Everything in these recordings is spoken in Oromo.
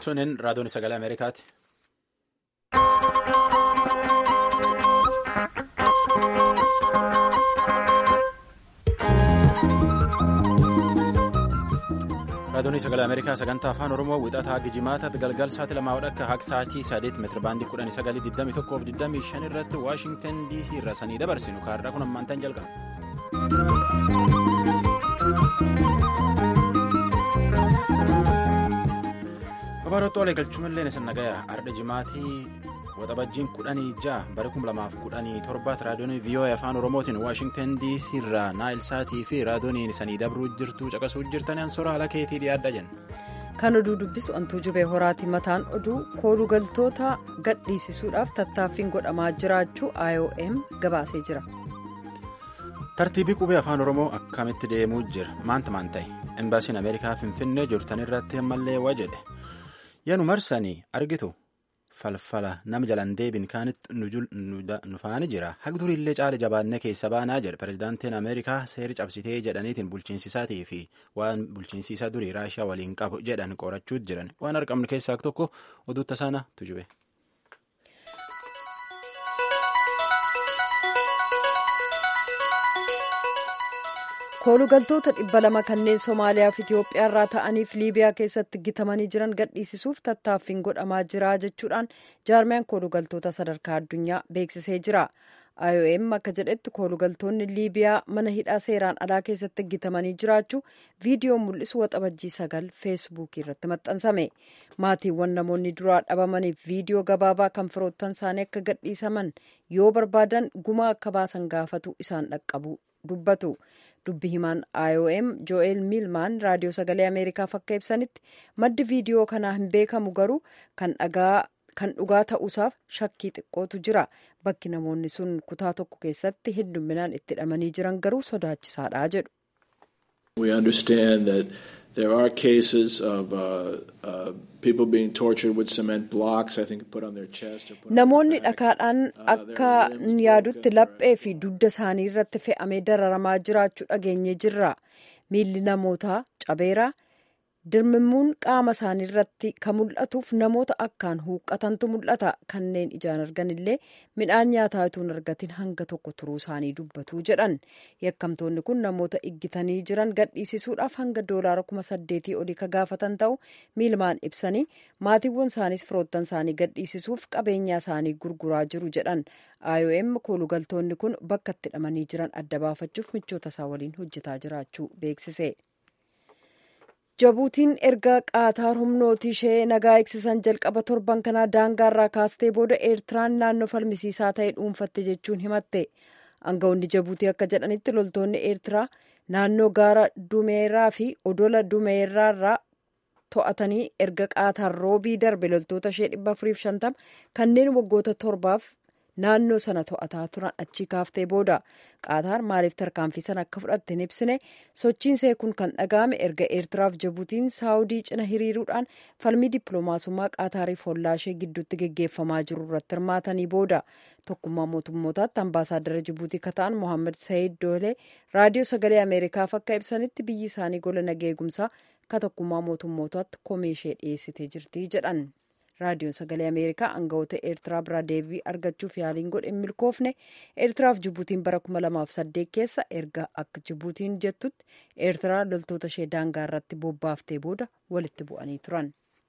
Tunin raadiyoon sagalee Ameerikaati. raadiyoon sagalee Ameerikaa sagantaa afaan Oromoo wixataa gijimaata galgal sa'aatii lamaa akka haqa sa'aatii sadeet meetira baandii kudhanii sagalii digdamii tokkoo fi digdamii shan irratti waashingtan dc irra sanii dabarsinu kaarraa kun ammaantan jalqaba. Babaroota olee galchuun isin nagaya ardha jimaatii waxabajjiin kudhanii ja'a bara kuma lamaaf kudhanii torbaatti raadiyoon VOA afaan oromootiin waashingtan dc irraa naayilsaatii fi raadiyooniin sanii dabruu jirtu caqasuu jirtan ansora haala keetii dhiyaadha jenna. kan oduu dubbisu antuu jubee horaati mataan oduu koolugaltoota gadhiisisuudhaaf tattaaffiin godhamaa jiraachuu iom gabaasee jira. tartiibii qubee afaan oromoo akkamitti deemuu jira maanta maan ta'e embaasiin ameerikaa finfinnee jirtan irratti ammallee waa jedhe yaanu marsanii argitu. falfala nama jalaan deebiin kaanitti nu faana jira haga duriillee caala jabaannee keessa baanaa jedhe pirezidaantiin ameerikaa seeri cabsitee jedhaniitiin bulchiinsisaatii fi waan bulchiinsisaa durii raashiyaa waliin qabu jedhan qorachuu jiran waan argamnu keessaa tokko oduu tasaana tujube. koolugaltoota dhibba lama kanneen somaaliyaa fi itiyoophiyaa irraa ta'aniif liibiyaa keessatti gitamanii jiran gadhiisisuuf tattaaffiin godhamaa jira jechuudhaan jaarmiyaan koolugaltoota sadarkaa addunyaa beeksisee jira iom akka jedhetti koolugaltoonni liibiyaa mana hidhaa seeraan alaa keessatti gitamanii jiraachuu viidiyoo mul'isu waxabajjii sagal feesbuukii irratti maxxansame maatiiwwan namoonni duraa dhabamaniif viidiyoo gabaabaa kan firoottan isaanii akka gadhiisaman yoo barbaadan gumaa akka baasan gaafatu isaan dhaqqabu dubbatu. dubbi himaan iom jo'eel miilmaan raadiyoo sagalee ameerikaaf akka ibsanitti maddi viidiyoo kanaa hin beekamu garuu kan dhugaa ta'uusaaf shakkii xiqqootu jira bakki namoonni sun kutaa tokko keessatti hedduminaan itti hidhamanii jiran garuu sodaachisaadha jedhu. We understand that there are cases of uh, uh, people being tortured with cement blocks, I think put on their chest. Or put Namoonni dhakaadhaan akka yaadutti laphee fi dugda isaanii irratti fe'amee dararamaa jiraachuu dhageenye jirra. Miilli namootaa cabeera. Dirmimmuun qaama isaanii irratti kan mul'atuuf namoota akkaan huuqqatantu mul'ata. Kanneen ijaan argan illee midhaan nyaataa utuu hin argatin hanga tokko turuu isaanii dubbatu jedhan. Yakkamtoonni kun namoota iggitanii jiran gadhiisisuudhaaf hanga doolaara kuma saddeetii olii ka gaafatan ta'u miilmaan ibsanii maatiiwwan isaaniis firoottan isaanii gadhiisisuuf qabeenya isaanii gurguraa jiru jedhan. IOM koolugaltoonni kun bakka itti hidhamanii jiran adda baafachuuf michoota isaa waliin hojjetaa jiraachuu beeksise. Jabuutiin erga qaataar humnooti ishee nagaa eegsisan jalqaba torban kanaa daangaarraa kaastee booda eertiraan naannoo falmisiisaa ta'e dhuunfatte jechuun himatte. Aangawoonni Jabuutii akka jedhanitti loltoonni eertiraa naannoo gaara dumeeraa fi odola dumeeraarraa to'atanii erga qaataar roobii darbe loltoota ishee dhibba afuriif shantama kanneen waggoota torbaaf naannoo sana to'ataa turan achii kaaftee booda qaataar maaliif tarkaanfii sana akka fudhatte hin ibsine sochiin see kun kan dhaga'ame erga eertiraaf jabuutiin saawudii cina hiriiruudhaan falmii dippiloomaasummaa qaataariif hollaa ishee gidduutti geggeeffamaa jiru irratti hirmaatanii booda tokkummaa mootummootaatti ambaasaaddara jibuutii kan ta'an mohaammed sayid doolee raadiyoo sagalee ameerikaaf akka ibsanitti biyyi isaanii gola nagaa eegumsaa ka tokkummaa mootummootaatti komee ishee dhiyeessitee jirti jedhan. raadiyoon sagalee ameerikaa aangawoota eertiraa biraa deebii argachuuf yaaliin godhe hin milkoofne eertiraaf jibuutiin bara 2008 keessa erga akka jibuutiin jettutti eertiraa loltoota ishee daangaa irratti bobbaaftee booda walitti bu'anii turan.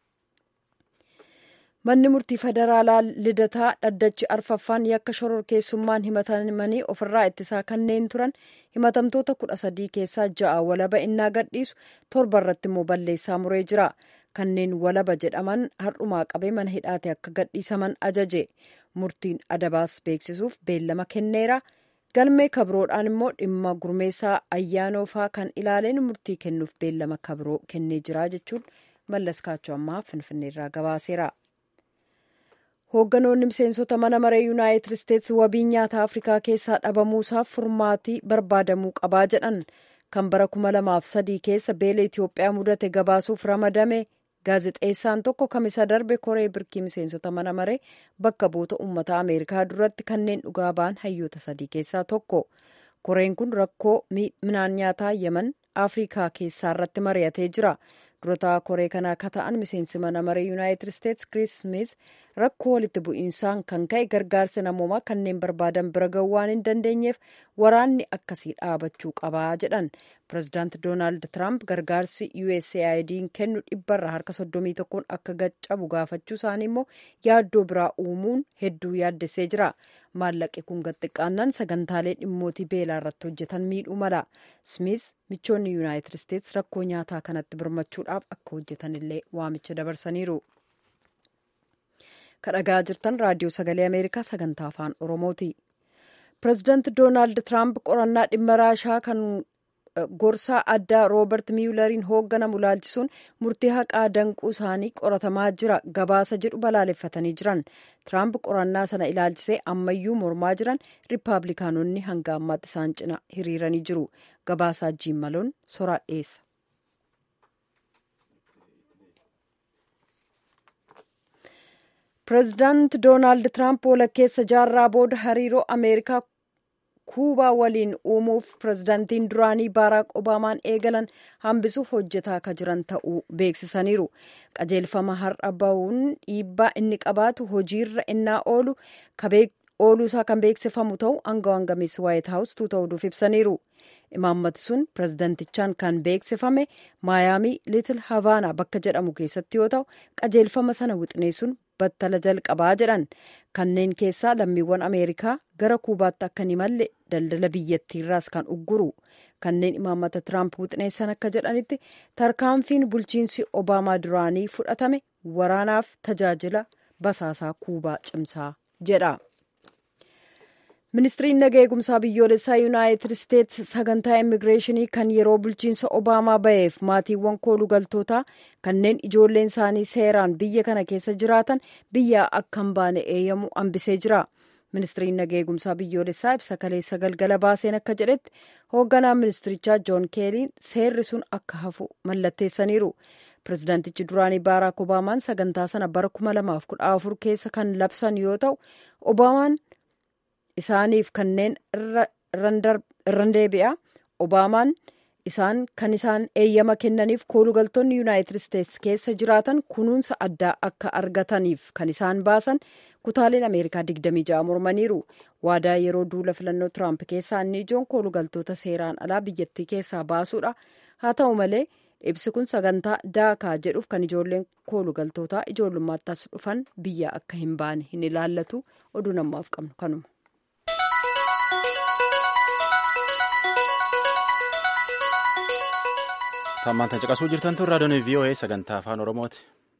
manni murtii federaalaa lidataa dhaddachi arfaffaan yakka shororkeessummaan himatamanii ofirraa ittisaa kanneen turan himatamtoota kudha sadii keessaa ja'a walaba innaa gadhiisu torba irratti immoo balleessaa muree jira. kanneen walaba jedhaman har'umaa qabee mana hidhaate akka gadhiisaman ajaje murtiin adabaas beeksisuuf beellama kenneera galmee kabroodhaan immoo dhimma gurmeessaa ayyaanoofaa kan ilaaleen murtii kennuuf beellama kabroo kennee jira jechuun mallas kaachoo ammaa finfinneerraa gabaaseera. hoogganoonni miseensota mana maree yuunaayitid isteetsi wabii nyaata afrikaa keessaa dhabamuusaaf furmaatii barbaadamuu qabaa jedhan kan bara kuma lamaaf sadii keessa beela itiyoophiyaa mudate gabaasuuf ramadame gaazexeessaan tokko kamisa darbe koree birkii miseensota mana maree bakka buuta uummata ameerikaa duratti kanneen dhugaa ba'an hayyoota sadii keessaa tokko koreen kun rakkoo midhaan nyaataa yeman afrikaa keessaa irratti mari'atee jira durataa koree kanaa akka ta'an miseensi mana maree yuunaayitid isteetsi kiriis smith rakkoo walitti bu'iinsaan kan ka'e gargaarsa namoomaa kanneen barbaadan bira ga'uu waan hin dandeenyeef waraanni akkasii dhaabachuu qabaa jedhan pirezidaanti doonaald tiraamp gargaarsi usaid'n kennu dhibbarraa harka soddomii tokkoon akka gaccabu gaafachuu isaanii immoo yaaddoo biraa uumuun hedduu yaaddessee jira maallaqi kun gaxxiqqaannaan sagantaalee dhimmootii beelaa irratti hojjetan miidhuu mala smith michoonni yuunaayitid isteetsi rakkoo nyaataa kanatti birmachuudhaaf akka hojjetanillee waamicha dabarsaniiru. kadhagaa jirtan raadiyoo sagalee ameerikaa sagantaa afaan oromooti pirezidaanti doonaald tiraamp qorannaa dhimma raashaa kan gorsaa addaa roobert miyulariin hoogganamu laalchisuun murtii haqaa danquu isaanii qoratamaa jira gabaasa jedhu balaaleffatanii jiran tiraamp qorannaa sana ilaalchisee ammayyuu mormaa jiran riippaabilikaanonni hanga ammaatti isaan cina hiriiranii jiru gabaasaa jiimmaloon soraa dhiyeessa. pireezidaanti doonaald tiraamp walakkeessa jaarraa booda hariiroo ameerikaa kuubaa waliin uumuuf pireezidaantiin duraanii baaraak obaamaan eegalan hambisuuf hojjetaa akka jiran ta'uu beeksisaniiru qajeelfama har'a bahuun dhiibbaa inni qabaatu hojiirra innaa oolu ooluu isaa kan beeksifamu ta'u aangawaan gameessi waayit haawus tuuta'uudhuuf ibsaniiru imaammati sun pireezidantichaan kan beeksifame maayaamii liitil havaanaa bakka jedhamu keessatti yoo ta'u qajeelfama sana wixneessuun battala jalqabaa jedhan kanneen keessaa lammiiwwan ameerikaa gara kuubaatti akka hin imalle daldala biyyattiirraas kan ugguru kanneen imaammata tiraamp wixneessan akka jedhanitti tarkaanfiin bulchiinsi obaamaa duraanii fudhatame waraanaaf tajaajila basaasaa kuubaa cimsaa jedha. ministiriin naga eegumsaa biyyoolessaa yuunaayitid isteetsi sagantaa immigireeshinii kan yeroo bulchiinsa obaamaa ba'eef maatiiwwan koolugaltootaa kanneen ijoolleen isaanii seeraan biyya kana keessa jiraatan biyyaa akka hin baane eeyyamu hambisee jira ministiriin naga eegumsaa biyyoolessaa ibsa kaleessa galgala baaseen akka jedhetti hoogganaa ministirichaa joon keeliin seerri sun akka hafu mallatteessaniiru pireezidaantichi duraanii baaraak obaamaan sagantaa sana bara 2014 keessa kan labsan yoo ta'u obaamaan isaaniif kanneen irran deebi'a obaamaan isaan kan isaan eeyyama kennaniif koolugaltoonni yuunaayitid isteetsi keessa jiraatan kunuunsa addaa akka argataniif kan isaan baasan kutaaleen ameerikaa 26 mormaniiru waadaa yeroo duula filannoo tiraamp keessaa inni ijoon koolugaltoota seeraan alaa biyyattii keessaa baasuudha haa ta'u malee ibsi kun sagantaa daakaa jedhuuf kan ijoolleen koolugaltootaa ijoollummaatti as dhufan biyya akka hin baane hin ilaallatu oduu namaaf qabnu kanuma. Tammaan tan caqasuu jirtan tun raadiyoon VOA sagantaa afaan Oromooti.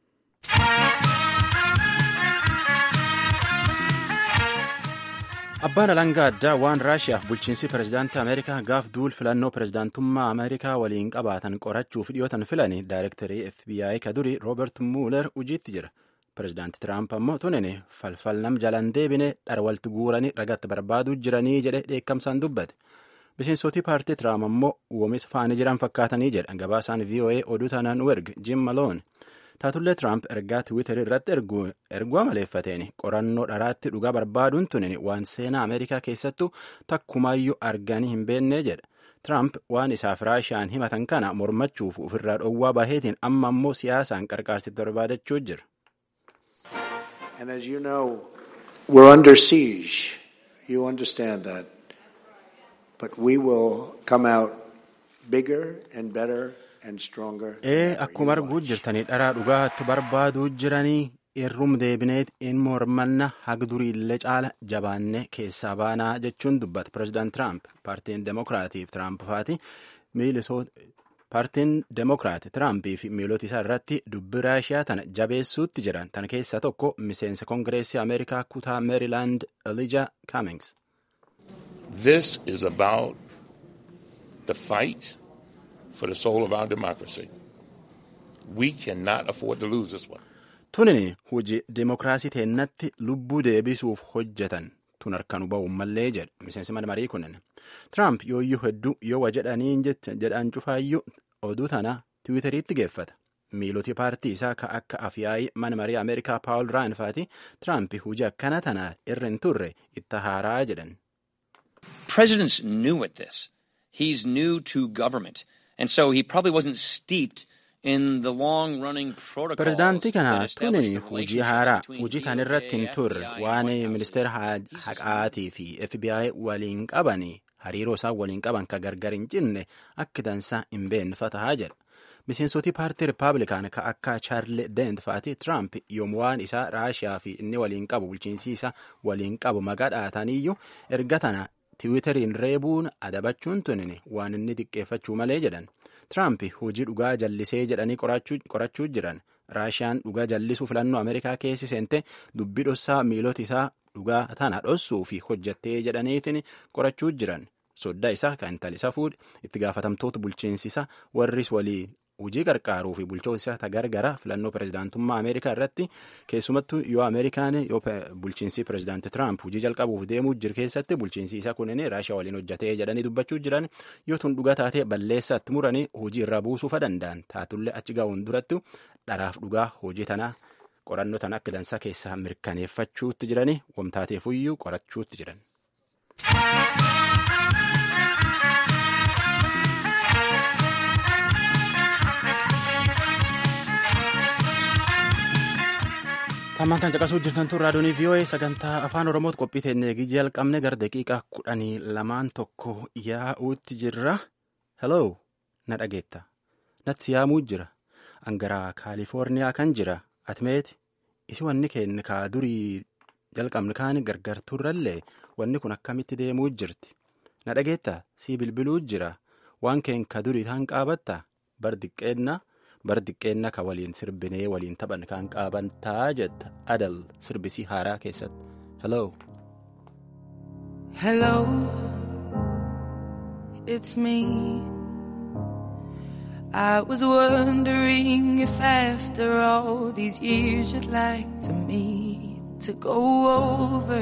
Abbaan alangaa addaa waan Raashiyaaf bulchiinsi pirezidaantii Ameerikaa gaaf duul filannoo pirezidaantummaa Ameerikaa waliin qabaatan qorachuuf dhiyootan filani daayirektarii FBI ka duri Roobert Muuler hojiitti jira. Pirezidaanti Tiraamp ammoo tunin falfal nam jalan deebine dharwalti guuranii ragatti barbaaduu jiranii jedhe dheekkamsaan dubbate. Miseensotii paartii Tiraamp ammoo uumamis faanii jiran fakkaatanii jedha gabaasaan VOA oduu taanaan werg Jim Malone. Taatullee Tiraamp ergaa Tiwiiterii irratti erguu amaleeffateen qorannoo dharaatti dhugaa barbaaduun tunin waan seenaa Ameerikaa keessattuu takkumaayyuu arganii hin beennee jedha. Tiraamp waan isaaf Raashiyaan himatan kana mormachuuf ofirraa dhowwaa baheetiin amma ammoo siyaasaan qarqaarsitti barbaadachuu jira. And as you know, we're under siege. You understand that. But we will come out bigger and better and stronger. Ee akkuma arguu jirtanii dharaa dhugaatti barbaaduu jiranii irrum deebineet in mormanna hagduriillee caala jabaannee keessaa baanaa jechuun dubbata pireezidaant Tiraamp paartiin demokiraatiif Tiraamp faati paartiin demokiraati Tiraampii fi miilota isaa irratti dubbi raashiyaa tana jabeessuutti jiran tan keessaa tokko miseensa kongireesii Ameerikaa kutaa Meerilaand Elija Cummings. This is about the fight for the soul of our democracy. We cannot afford to lose this one. Tunin hojii demokiraasii teennatti lubbuu deebisuuf hojjetan tun harkaan ba'uun mallee jedha miseensi mana marii kunin. Tiraamp yooyyuu hedduu yoo wa jedhaniin jedhaan cufaayyuu oduu tana tiwiitariitti geeffata. Miiloti paartii isaa ka akka afyaa'ii mana marii Ameerikaa Paawul Raanfaati Tiraamp hojii akkana tana irra hin turre itti haaraa jedhan. Presidents knew at this. He's new to government. And so he probably wasn't steeped Pireezidaantii kana tunin hojii haaraa hojii tan irratti hin turre waan ministeera haqaatii fi FBI waliin qaban hariiroo isaan waliin qaban ka gargar hin cinne akka dansaa hin beekne tahaa jedha. Miseensotii paartii Rippaabilikaan ka akka Chaarli Dent fa'aati Tiraamp yommuu waan isaa Raashiyaa fi inni waliin qabu bulchiinsi isaa waliin qabu maqaa dhahataniyyuu erga tana tiwiiteriin reebuun adabachuun tunin waan inni xiqqeeffachuu malee jedhan. Tiraamp hojii dhugaa jallisee jedhanii qorachuu jiran raashiyaan dhugaa jallisuu filannoo Ameerikaa keessi seente dubbii dhossaa miilota isaa dhugaa tana dhossuu fi hojjattee jedhaniitiin qorachuu jiran soddaa isaa kan intali isaa fuudhe itti gaafatamtoota bulchiinsi isaa warris walii hojii qarqaaruu fi bulchoota isaa tagargara filannoo pireezidaantummaa Ameerikaa irratti keessumattuu yoo Ameerikaan yoo bulchiinsi pireezidaantii Tiraamp hojii jalqabuuf deemuu jiru keessatti bulchiinsi isaa kunin raashiyaa waliin hojjatee jedhanii dubbachuu jiran yoo tun dhugaa taatee balleessatti muranii hojii irraa buusuufa danda'an taatullee achi gahuun duratti dharaaf dhugaa hojii tanaa qorannoo tana akka dansaa keessaa mirkaneeffachuutti jiranii wamtaateefuyyuu qorachuutti jiran. Tammantaan caqasuu jirtan tun raadiyoonii VOA sagantaa afaan Oromootti qophii teennee jalqabne gara daqiiqaa kudhanii lamaan tokko yaa'uutti jirra. Hello, na dhageetta. Natti yaamuu jira. Angaraa Kaalifoorniyaa kan jira. Atimeeti. Isi wanni keenya kaa durii jalqabne kaan gargar turrallee wanni kun akkamitti deemuu jirti. Na dhageetta. Sii bilbiluu jira. Waan keenya ka durii taan qaabatta. Bar diqqeenna. bar diqqeenna ka waliin sirbinee waliin taphan kan qaabantaa jetta adal sirbisii haaraa keessatti hello. Hello, it's me. I was wondering if after all these years you'd like to meet to go over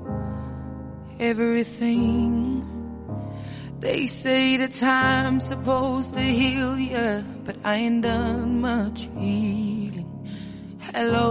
everything. They say the time's supposed to heal ya, but I ain't done much healing. Hello,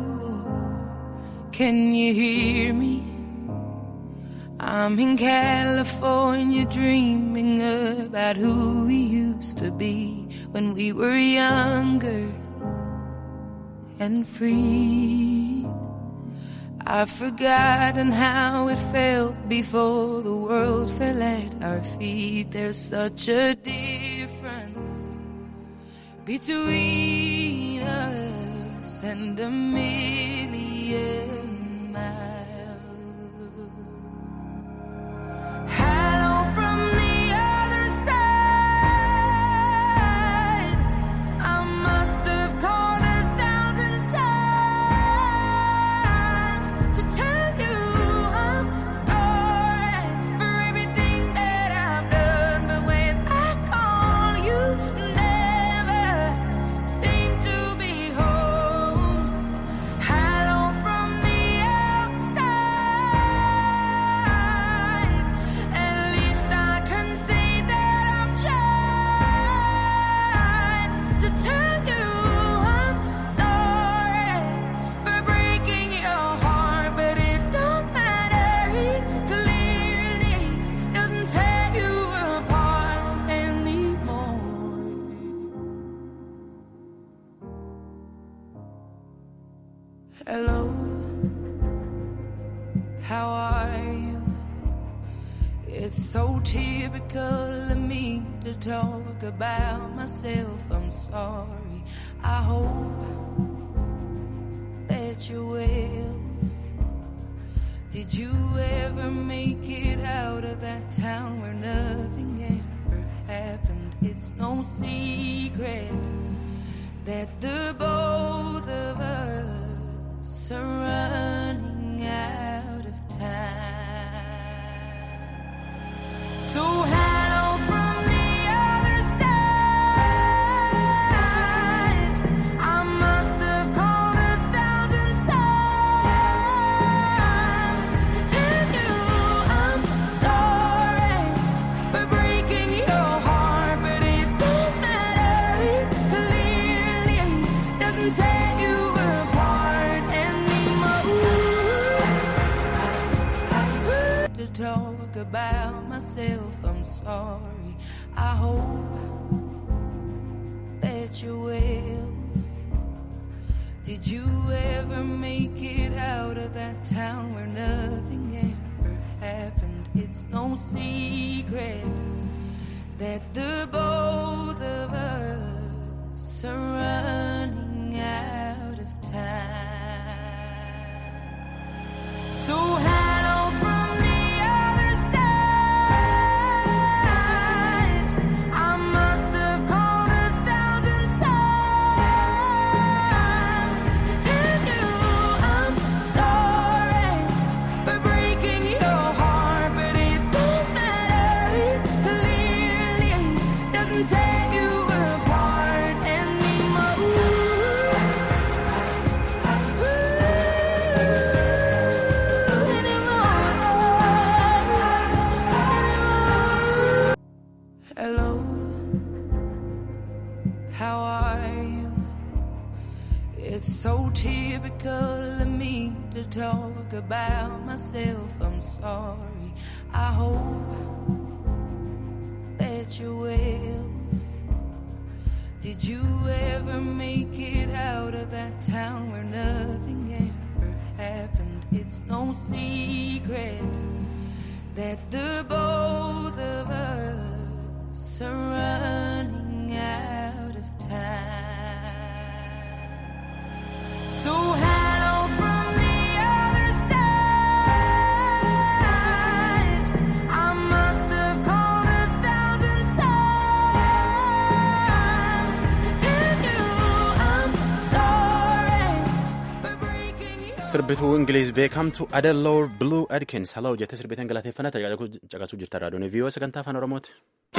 can you hear me? I'm in California dreaming about who we used to be when we were younger and free. I've forgotten how it felt before the world fell at our feet. There's such a difference between us and a million miles. Hello from the other side. I must have called a thousand times to tell you I'm sorry for everything that I've done. But when I call, you never seem to be home. Hello from the outside. At least I can say that I've tried to tell you I'm sorry for breaking your heart, but it don't matter. It clearly doesn't tear you apart anymore. Hello, how are you? It's so typical of me to talk about myself. I'm sorry. I hope that you're well. Did you ever make it out of that town where nothing ever happened? It's no secret that the both of us are running out of time. So hello from the other side. I must have called a thousand times to tell you I'm sorry for breaking your heart, but it don't matter. It clearly doesn't tear you apart anymore. To talk about myself, I'm sorry. I hope that that you will. Did you ever make it out of that town where nothing ever happened? It's no secret that the both of us are running out of time. So hello from the other side. I must have called a thousand times to tell you I'm sorry for breaking your heart, but it don't matter. It clearly doesn't tear you apart anymore. Hello, how are you? It's so typical of me to talk about myself. I'm sorry. I hope that you will. Did you ever make it out of that town where nothing ever happened? It's no secret that the both of us are running out of time. So hello from the other side. I must have called a thousand times to tell you I'm sorry for breaking your Sirbituu Ingiliiz beekamtu Adeloo Blue Adkins haloo jettee sirbiteen galateeffannaa caqasuu jirta raadiyoon viiyoo sagantaa afaan oromooti.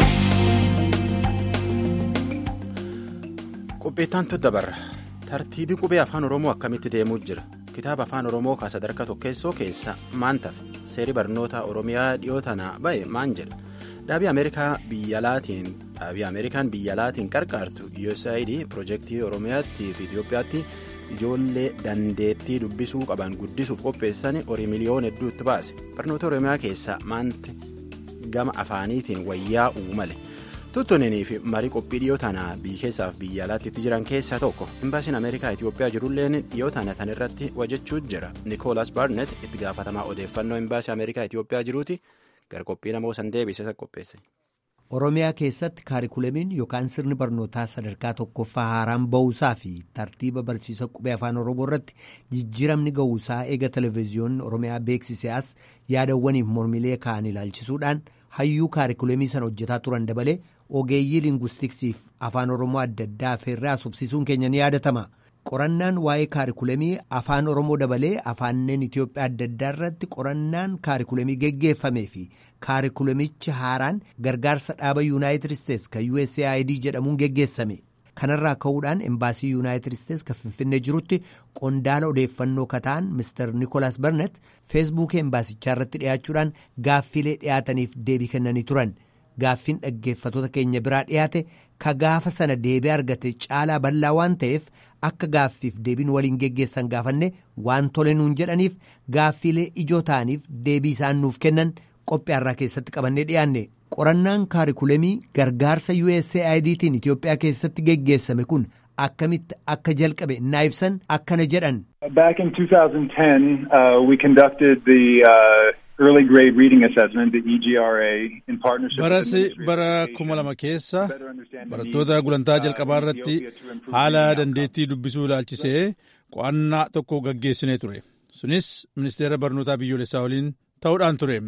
Qopheettaan dabarra tartiibii qubee afaan oromoo akkamitti deemuu jira kitaaba afaan oromoo ka sadarkaa tokkeessoo keessa maan tafe seerii barnoota oromiyaa dhiyoo tanaa ba'e maan jedha dhaabii ameerikaa biyyalaatiin dhaabii ameerikaan biyyalaatiin qarqaartu USAID piroojeektii oromiyaatti fi Itoophiyaatti ijoollee dandeettii dubbisuu qaban guddisuuf qopheessan horii miliyoona hedduutti baase barnoota oromiyaa keessa maanti gama afaaniitiin wayyaa uumale. tuttunanii fi marii qophii dhiyoo tanaa biyya keessaaf biyya alaatti itti jiran keessaa tokko imbaasiin ameerikaa itiyoophiyaa jirulleen dhiyoo tana tan irratti hojjechuu jira nikoolas baarnet itti gaafatamaa odeeffannoo imbaasii ameerikaa itiyoophiyaa jiruuti gara qophii namoo san deebisee qopheesse. oromiyaa keessatti kaarikulamiin yookaan sirni barnootaa sadarkaa tokkoffaa haaraan ba'uusaa fi tartiiba barsiisa qubee afaan oromoo irratti jijjiiramni ga'uusaa eega televezyiyoonni oromiyaa beeksisee as yaadawwaniif mormilee ka'an ilaalchisuudhaan hayyuu kaarikulamii sana hojjetaa turan dabalee ogeeyyii linguistiksiif afaan oromoo adda addaa affeerraa subsisuun keenya ni yaadatama. qorannaan waa'ee kaarikulamii afaan oromoo dabalee afaanneen itiyoophiyaa adda addaa irratti qorannaan kaarikulamii geggeeffamee fi kaarikulamichi haaraan gargaarsa dhaaba yuunaayitid isteets kan usaid jedhamuun geggeessame kanarraa ka'uudhaan embaasii yuunaayitid isteets kan finfinnee jirutti qondaala odeeffannoo kataan mister nikolaas barnet feesbuukii embaasichaa irratti dhiyaachuudhaan gaaffiilee dhiyaataniif deebii kennanii turan gaaffiin dhaggeeffatoota keenya biraa dhiyaate ka gaafa sana deebii argate caalaa bal'aa waan ta'eef akka gaaffiif deebiin waliin geggeessan gaafanne waan tole nuun jedhaniif gaaffiilee ijoo ta'aniif deebii isaan nuuf kennan qophii har'aa keessatti qabannee dhiyaanne qorannaan kaarikulamii gargaarsa USAIDtiin Itiyoophiyaa keessatti geggeessame kun akkamitti akka jalqabe naa ibsan akkana jedhan. Back in 2010, uh, we conducted the uh, early grade reading assessment, the EGRA, in partnership Baras with the bara Ministry of kuma lama Education keessa to better understand the barattoota needs, gulantaa uh, jalqabaa in irratti Ethiopia to improve haala learning outcomes. dandeettii dubbisuu ilaalchisee qo'annaa tokko gaggeessinee ture. Sunis ministeera barnootaa biyyoolessaa waliin ta'uudhaan ture.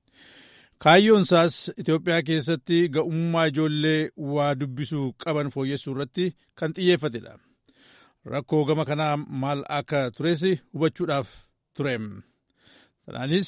Kaayyoon isaas Itoophiyaa keessatti ga'ummaa ijoollee waa dubbisuu qaban fooyyessuu irratti kan xiyyeeffatedha. Rakkoo gama kanaa maal akka tures hubachuudhaaf ture. Kanaanis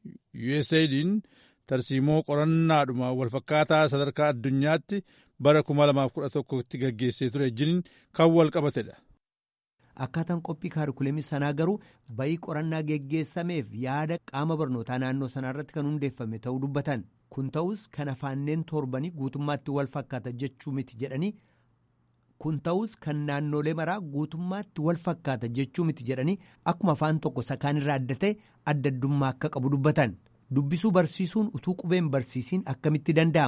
USAID'n tarsiimoo qorannaadhuma walfakkaataa sadarkaa addunyaatti bara 2011tti gaggeessee ture wajjin kan wal qabatedha. Akkaataan qophii kaarikulamii sanaa garuu bayii qorannaa geggeessameef yaada qaama barnootaa naannoo sanaa irratti kan hundeeffame ta'uu dubbatan. Kun ta'us kan afaanneen torbanii guutummaatti wal fakkaata jechuu miti jedhanii kun ta'us kan naannolee maraa guutummaatti wal fakkaata jechuu miti jedhanii akkuma afaan tokko sakaan irraa adda ta'e adda addummaa akka qabu dubbatan. Dubbisuu barsiisuun utuu qubeen barsiisiin akkamitti danda'ama?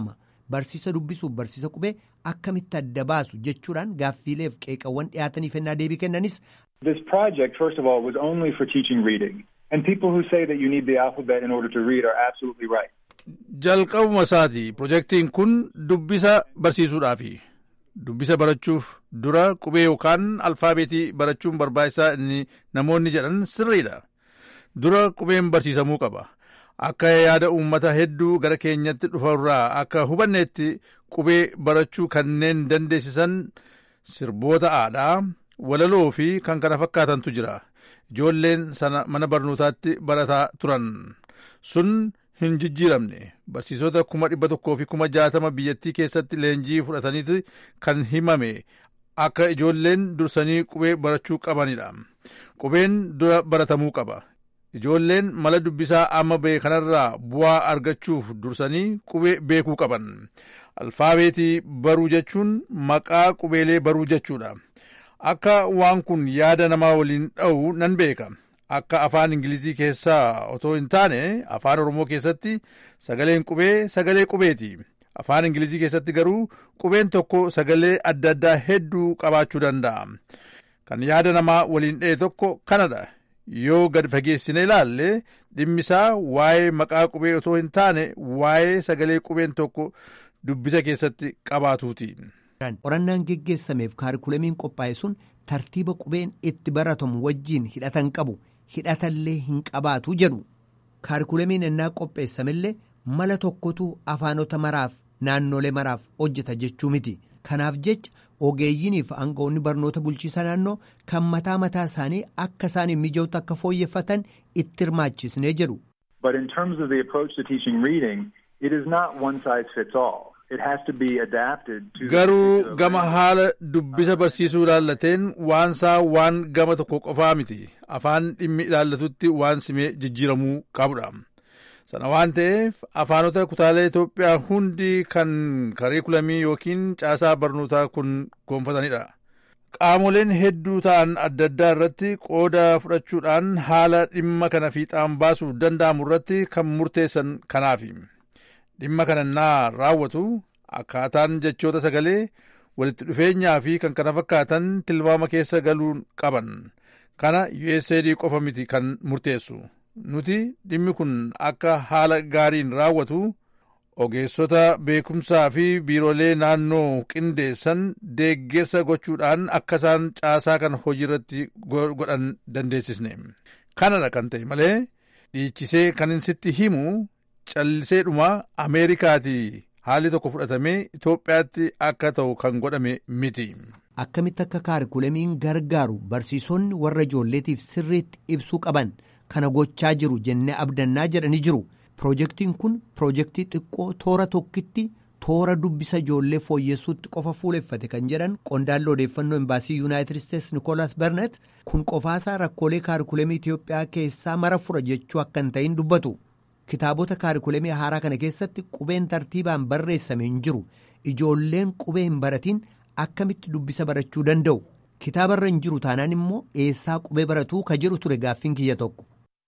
barsiisa dubbisuuf barsiisa qubee akkamitti adda baasu jechuudhaan gaaffiileef qeeqawwan dhiyaataniif ennaa deebii kennanis. This project, first of all, was only for teaching reading. And people who say that you need the alphabet in order to read are absolutely right. Jalqabuma isaati pirojektiin kun dubbisa barsiisuudhaafi. Dubbisa barachuuf dura qubee yookaan alfaabeetii barachuun barbaachisaa inni namoonni jedhan sirriidha. Dura qubeen barsiisamuu qaba. Akka yaada uummata hedduu gara keenyatti dhufarraa akka hubanneetti qubee barachuu kanneen dandeessisan sirboota aadaa, walaloo fi kan kana fakkaatantu jira. Ijoolleen sana mana barnootaatti barataa turan. Sun hin jijjiiramne barsiisota kuma dhibba tokkoo fi kuma jaatama biyyattii keessatti leenjii fudhataniiti kan himame akka ijoolleen dursanii qubee barachuu qabanidha. Qubeen dura baratamuu qaba. Ijoolleen mala dubbisaa amma ba'e kanarraa bu'aa argachuuf dursanii qubee beekuu qaban. Alfaabeetii baruu jechuun maqaa qubeelee baruu jechuudha. Akka waan kun yaada namaa waliin dha'u nan beeka. Akka afaan Ingilizii keessaa otoo hin taane afaan Oromoo keessatti sagaleen qubee sagalee qubeeti. Afaan Ingilizii keessatti garuu qubeen tokko sagalee adda addaa hedduu qabaachuu danda'a. Kan yaada namaa waliin dha'e tokko kanadha. Yoo gad fageessine ilaalle dhimmisaa waa'ee maqaa qubee otoo hin taane waa'ee sagalee qubeen tokko dubbisa keessatti qabaatuuti. Qorannaan geggeessameef kaarikulamiin qophaa'e sun tartiiba qubeen itti baratamu wajjiin hidhatan qabu. hidhatallee hin qabaatu jedhu kaarikulamiin ennaa qopheessamillee mala tokkotu afaanota maraaf naannolee maraaf hojjeta jechuu miti kanaaf jecha ogeeyyiiniif aangawoonni barnoota bulchiisa naannoo kan mataa mataa isaanii akka isaaniif mijootu akka fooyyeffatan itti hirmaachisnee jedhu. But in terms of the approach to teaching reading, it is not one size fits all. Garuu gama haala dubbisa barsiisuu ilaallateen waansaa waan gama tokko qofaa miti afaan dhimmi ilaallatutti waan simee jijjiiramuu qabudha. Sana waan ta'eef afaanota kutaalee Itoophiyaa hundi kan kariikulamii yookiin caasaa barnootaa kun gonfatanidha. Qaamoleen hedduu ta'an adda addaa irratti qooda fudhachuudhaan haala dhimma kana fiixaan baasuu danda'amu irratti kan murteessan kanaafi. dhimma kanannaa raawwatu akkaataan jechoota sagalee walitti dhufeenyaa fi kan kana fakkaatan tilmaama keessa galuu qaban kana USAID qofa miti kan murteessu nuti dhimmi kun akka haala gaariin raawwatu ogeessota beekumsaa fi biiroolee naannoo qindeessan deeggarsa gochuudhaan akka isaan caasaa kan hojiirratti godhan dandeessisne kanadha kan ta'e malee dhiichisee kan sitti himu calliseedhuma ameerikaatii haalli tokko fudhatamee Itoophiyaatti akka ta'u kan godhame miti. Akkamitti akka kaarikulamiin gargaaru barsiisonni warra ijoolleetiif sirriitti ibsuu qaban kana gochaa jiru jennee abdannaa jedhanii jiru. Pirojektiin kun pirojektii xiqqoo toora tokkitti toora dubbisa ijoollee fooyyessuutti qofa fuuleffate kan jedhan qondaalli odeeffannoo imbaasii yuunaayitid isteetsi nikoolas bernet kun qofaasaa rakkoolee kaarikulamii Itoophiyaa keessaa mara fura jechuu akka hin ta'in dubbatu. Kitaabota kaarikulamii haaraa kana keessatti qubeen tartiibaan barreessame hin jiru. Ijoolleen qubee hin baratiin akkamitti dubbisa barachuu danda'u. Kitaabarra hin jiru taanaan immoo eessaa qubee baratuu ka jedhu ture gaaffiin kiyya tokko.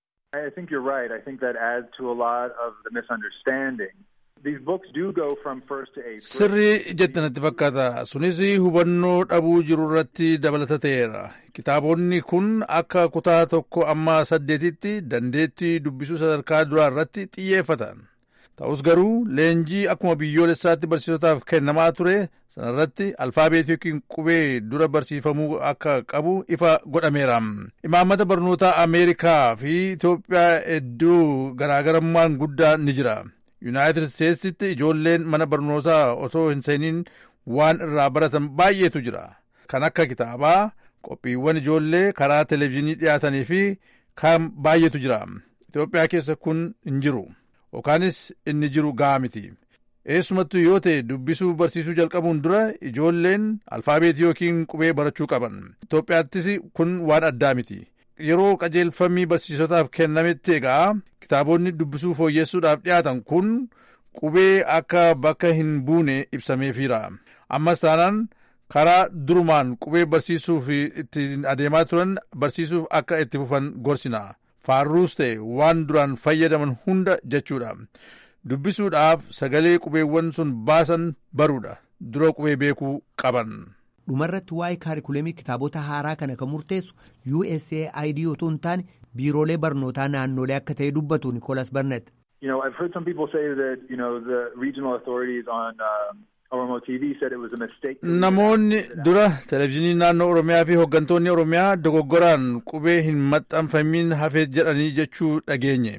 I think you're right. I think that adds to a lot of the misunderstanding. These books do go from first to eighth Sirrii jettanatti fakkaata. Sunis hubannoo dhabuu jiru irratti dabalata ta'eera. Kitaabonni kun akka kutaa tokko amma saddeetitti dandeettii dubbisuu sadarkaa duraa irratti xiyyeeffatan. Ta'us garuu leenjii akkuma biyyoolessaatti barsiisotaaf kennamaa ture sanarratti alfaabeetii yookiin qubee dura barsiifamuu akka qabu ifa godhameera. Imaammata barnoota Ameerikaa fi Itoophiyaa hedduu garaagarummaan guddaa ni jira. Yuunaayitid Isteetsitti ijoolleen mana barnootaa otoo hin seeniin waan irraa baratan baay'eetu jira. Kan akka kitaabaa, qophiiwwan ijoollee karaa televezyiinii dhiyaatanii fi kan baay'eetu jira. Itoophiyaa keessa kun hin jiru. Yookaanis inni jiru gahaa miti. Eessumattuu yoo ta'e dubbisuu barsiisuu jalqabuun dura ijoolleen alfaabeetii yookiin qubee barachuu qaban. Itoophiyaattis kun waan addaa miti. Yeroo qajeelfamii barsiisotaaf kennametti egaa kitaabonni dubbisuu fooyyessuudhaaf dhiyaatan kun qubee akka bakka hin buune ibsameefiira. Ammas taanaan karaa durumaan qubee barsiisuuf ittiin adeemaa turan barsiisuuf akka itti fufan gorsina. Faarruus ta'e waan duraan fayyadaman hunda jechuudha. dubbisuudhaaf sagalee qubeewwan sun baasan baruudha dura qubee beekuu qaban. dhumarratti waa'ee kaarikuleemii kitaabota haaraa kana kan murteessu USAID otoo hin taane biiroolee barnootaa naannolee akka ta'e dubbatu Nikoolas Barnet. You know, I've heard some people say that, you know, the regional authorities on um, Oromo TV said it was a mistake. Namoonni dura televezyiinii naannoo Oromiyaa fi hooggantoonni Oromiyaa dogoggoraan qubee hin maxxanfamin hafee jedhanii jechuu dhageenye.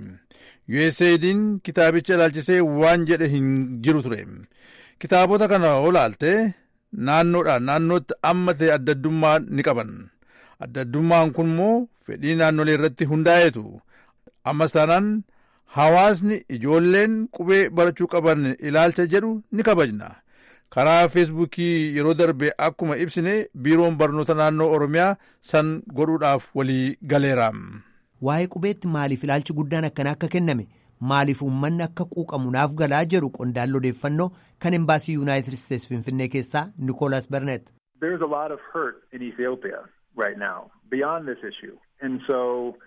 USAID'n kitaabicha ilaalchisee waan jedhe hin jiru ture. Kitaabota kana olaalte naannoodhaan naannootti amma ta'e adda addummaa ni qaban. Adda addummaan kun immoo fedhii naannolee irratti hundaa'eetu. Ammas taanaan hawaasni ijoolleen qubee barachuu qaban ilaalcha jedhu ni kabajna. Karaa feesbuukii yeroo darbe akkuma ibsine biiroon barnoota naannoo Oromiyaa san godhuudhaaf walii galeera. Waa'ee qubeetti maaliif ilaalchi guddaan akkanaa akka kenname maaliif uummanni akka quuqamu naaf galaa jedhu qondaalli odeeffannoo kan embaasii yuunaayitid isteetsi finfinnee keessaa Nikoolas Barnet. There's a lot of hurt in Ethiopia right now beyond this issue. And so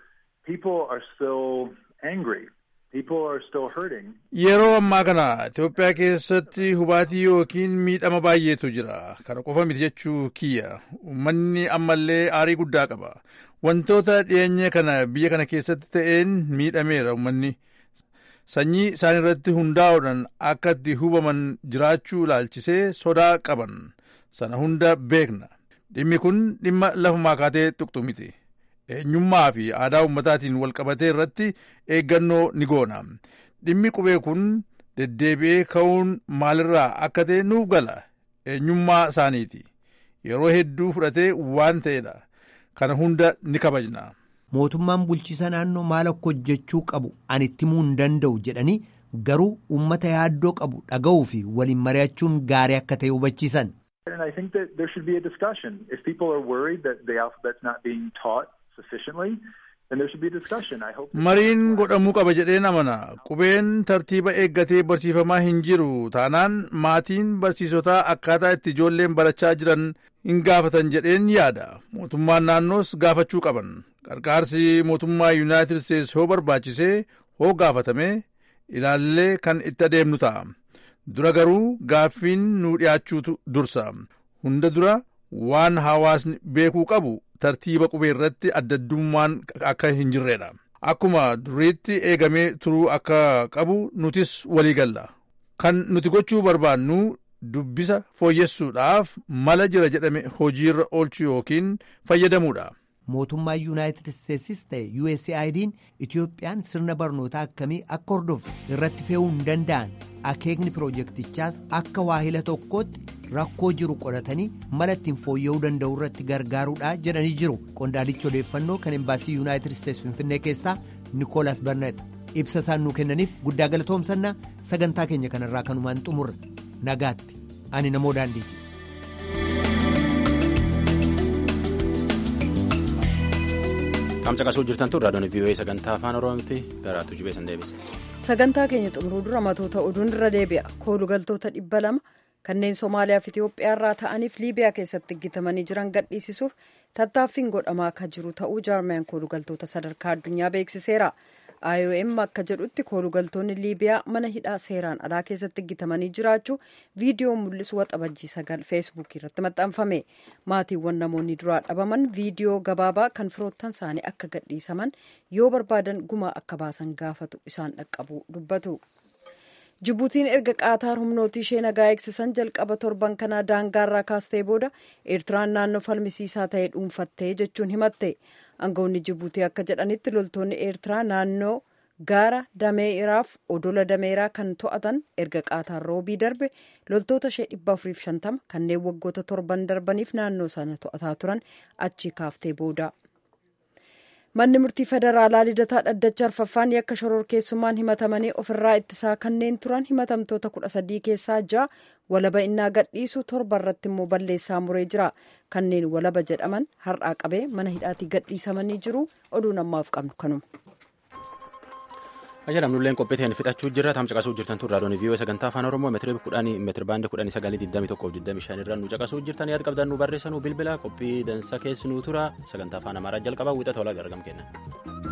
people are still angry. People are still hurting. Yeroo ammaa kana Itoophiyaa keessatti hubaatii yookiin miidhama baay'eetu jira. Kana qofa miti jechuu kiyya. Uummanni ammallee aarii guddaa qaba. Wantoota dhiyeenya kana biyya kana keessatti ta'een miidhameera uummanni. Sanyii isaan irratti hundaa'uudhaan akka itti hubaman jiraachuu ilaalchisee sodaa qaban. Sana hunda beekna. Dhimmi kun dhimma lafumaa kaatee tuqxu miti. eenyummaa fi aadaa ummataatiin wal qabatee irratti eeggannoo ni goona. Dhimmi qubee kun deddeebi'ee ka'uun maalirraa akka ta'e nuuf gala. Eenyummaa isaaniiti. Yeroo hedduu fudhatee waan ta'edha. Kana hunda ni kabajna. Mootummaan bulchiisa naannoo maal akka hojjechuu qabu ani itti himuu hin danda'u jedhanii garuu uummata yaaddoo qabu dhaga'uu fi waliin mari'achuun gaarii akka ta'e hubachiisan. And I think that there should be a discussion. If people are worried that the alphabet's not being taught sufficiently, then there should be a discussion. I hope. Mariin godhamuu qaba jedheen amana. Qubeen tartiiba eeggatee barsiifamaa hin jiru taanaan maatiin barsiisotaa akkaataa itti ijoolleen barachaa jiran hin gaafatan jedheen yaada. Mootummaan naannoos gaafachuu qaban. Qarqaarsi mootummaa Yuunaayitid Isteetsi hoo barbaachisee hoo gaafatame ilaallee kan itti adeemnu ta'a. Dura garuu gaaffiin nu dhiyaachuutu dursa. Hunda dura waan hawaasni beekuu qabu tartiiba qubee irratti addaddummaan akka hin jirredha. Akkuma duriitti eegamee turuu akka qabu nutis walii galla. Kan nuti gochuu barbaannu dubbisa fooyyessuudhaaf mala jira jedhame hojiirra oolchuu yookiin fayyadamuudha. Mootummaa Yuunaayitid Isteetsis ta'e USAID'n Itoophiyaan sirna barnootaa akkamii akka hordofu irratti fe'uu hin danda'an akeekni piroojeektichaas akka waahila tokkootti rakkoo jiru qoratanii mala ittiin fooyya'uu danda'u irratti gargaaruudha jedhanii jiru qondaalichi odeeffannoo kan embaasii yuunaayitid isteetsi finfinnee keessaa nikoolas barnet ibsa isaan nuu kennaniif guddaa galatoomsannaa sagantaa keenya kanarraa kanumaan xumurra nagaatti ani namoo daandiiti. Qamcaqasuu jirtan tun raadiyoon vii'oo'ee sagantaa afaan oromooti garaatu jibeessan deebise. Sagantaa keenya xumuruu dura matoota oduun irra deebi'a. Koolugaltoota dhibba lama kanneen Somaaliyaa fi Itoophiyaa irraa ta'aniif Liibiyaa keessatti gitamanii jiran gadhiisisuuf tattaaffiin godhamaa akka jiru ta'uu jaarmiyaan koolugaltoota sadarkaa addunyaa beeksiseera. IOM akka jedhutti koolugaltoonni Liibiyaa mana hidhaa seeraan alaa keessatti gitamanii jiraachuu viidiyoo mul'isu waxabajjii sagal feesbuukii irratti maxxanfame. Maatiiwwan namoonni duraa dhabaman viidiyoo gabaabaa kan firoottan isaanii akka gadhiisaman yoo barbaadan gumaa akka baasan gaafatu isaan dhaqqabu dubbatu. Jibuutiin erga qaataar humnooti ishee nagaa eegsisan jalqaba torban kanaa daangaarraa kaastee booda Eertiraan naannoo falmisiisaa ta'e dhuunfattee jechuun himatte. Aangawoonni Jibuutii akka jedhanitti loltoonni Eertiraa naannoo gaara dameeraaf odola dameeraa kan to'atan erga qaataan roobii darbe loltoota ishee dhibba afuriif shantama kanneen waggoota torban darbaniif naannoo sana to'ataa turan achi kaaftee booda. Manni murtii federaalaa lidataa dhaddacha arfaffaan yakka shororkeessummaan himatamanii ofirraa ittisaa kanneen turan himatamtoota kudha sadii keessaa ja'a walaba innaa gadhiisu torba irratti immoo balleessaa muree jira. Kanneen walaba jedhaman har'aa qabee mana hidhaatii gadhiisamanii jiru. Oduun ammaaf qabnu kanuma. Ajajamnulleen qophiiteen fixachuu jirra. Tamcaqasuu jirtan tun raadiyoon vii'oo sagantaa afaan oromoo meetira kudhanii meetira baandii kudhanii sagalii digdamii tokkoof digdamii shan irraa nu caqasuu jirtan yaada qabdan nu barreessanuu bilbila qophii dansa keessi nu tura sagantaa afaan amaaraa jalqabaa wiixata olaa gargam kenna.